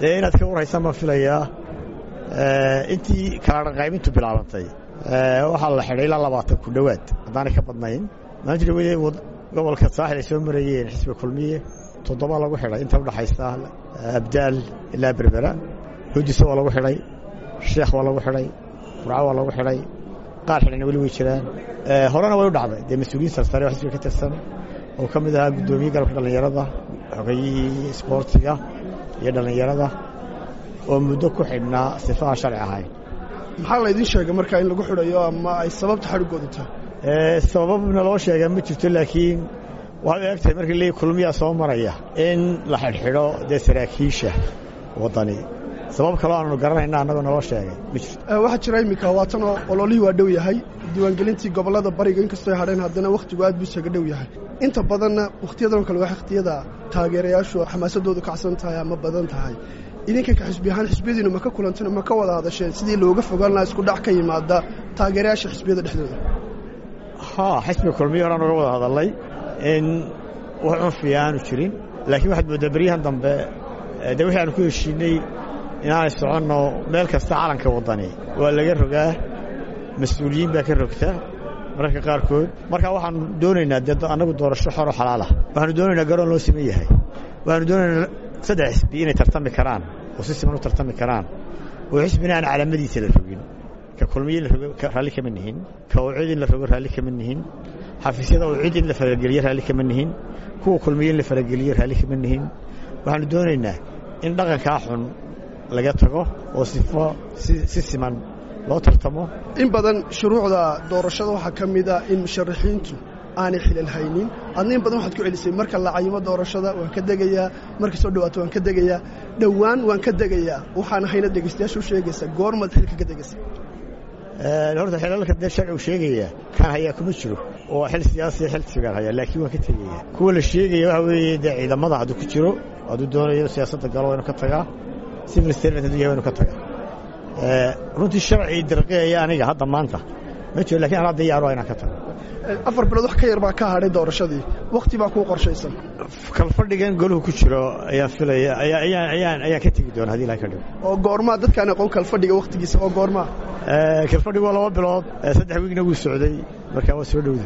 dee inaad ka warhaysaan baan filayaa intii kala dhaqaybintu bilaabantay waxaa la xidhay ilaa labaatan ku dhowaad haddaanay ka badnayn maalintii dhaweyde gobolka saaxil ay soo marayeen xisbi kulmiye toddoba lagu xidhay inta udhaxaysa abdaal ilaa berbera hudisa waa lagu xidhay sheekh waa lagu xidhay burco waa lagu xidhay qaar xidhayna weli way jiraan horena way u dhacday dee mas-uuliyiin sarsare oo xisbiga ka tirsan oo ka mid ahaa guddoomiye galabka dhallinyarada xogayihii isboortiga iyo dhallinyarada oo muddo ku xidhnaa sifa aan sharci ahayn maxaa laydin sheegay markaa in lagu xidhayo ama ay sababta xadhigoodu tahay sababna loo sheega ma jirto laakiin waxay u eg tahay markii leey kulmiyaa soo maraya in la xidhxidho dee saraakiisha waddani sabab kaloo aanu garanayna annagoo naloo sheegay ma jirto waxaa jira iminka waatanoo ololihii waa dhow yahay diiwaangelintii gobollada bariga inkastoo hadheen haddana wakhtigu aad buu isaga dhow yahay inta badanna wakhtiyadan kale waa wakhtiyada taageerayaashu xamaasadoodu kacsan tahay ama badan tahay idinka ka xisbi ahaan xisbiyadiinu ma ka kulanteen ma ka wada hadasheen sidii looga fogaan lahaa isku dhac ka yimaada taageerayaasha xisbiyada dhexdooda ha xisbiga kulmiye horaan uga wada hadalnay in wax cunfiya aanu jirin laakiin waxaad mooddaa beryahan dambe dee wixii aanu ku heshiinay inaanay soconno meel kasta calanka waddani waa laga rogaa mas-uuliyiin baa ka rogta mararka qaarkood marka waxaanu doonaynaa dee annagu doorasho xoro xalaalah waxaanu doonaynaa garoon loo siman yahay waxaanu doonaynaa saddex xisbi inay tartami karaan oo si siman u tartami karaan oo xisbina aan calaamadiisa la rogin ka kulmiye in la rogo raalli kama nihin ka ucid in la rogo raalli kama nihin xafiisyada ucid in la farageliyo raalli kama nihin kuwa kulmiye in la farageliyo raalli kama nihin waxaanu doonaynaa in dhaqankaa xun laga tago oo sifo si siman loo tartamo in badan shuruucda doorashada waxaa ka mid a in musharaxiintu aanay xilal haynin adna in badan waxaad ku celisay marka la cayimo doorashada waan ka degayaa marka soo dhawaato waan ka degayaa dhowaan waan ka degayaa waxaan hayna dhegaystayaasha u sheegaysa goormaad xilka ka degaysa horta xilalka dee sharcigu sheegaya kan hayaa kuma jiro oo xil siyaasiya xil sigaan hayaa laakiin waan ka tegaya kuwa la sheegaya waxa weeye dee ciidamada hadduu ku jiro hadduu doonayo siyaasadda galo waa inu ka tagaa civil servant hadduu yahay waa inu ka tagaa runtii sharci dirqeeya aniga hadda maanta ma jiro lakin anaa diyaaro inaan ka tago afar bilood wax ka yar baa ka hadhay doorashadii wakhti baa kuu qorshaysan kalfadhigan goluhu ku jiro ayaan filaya ayaan ayaan ayaan ka tegi doona hadii ilahay ka dhigo oo goormaa dadkaan aqoon kalfadhiga wakhtigiisa oo goormaa kalfadhigu waa laba bilood saddex wiigna wuu socday marka waa soo dhowda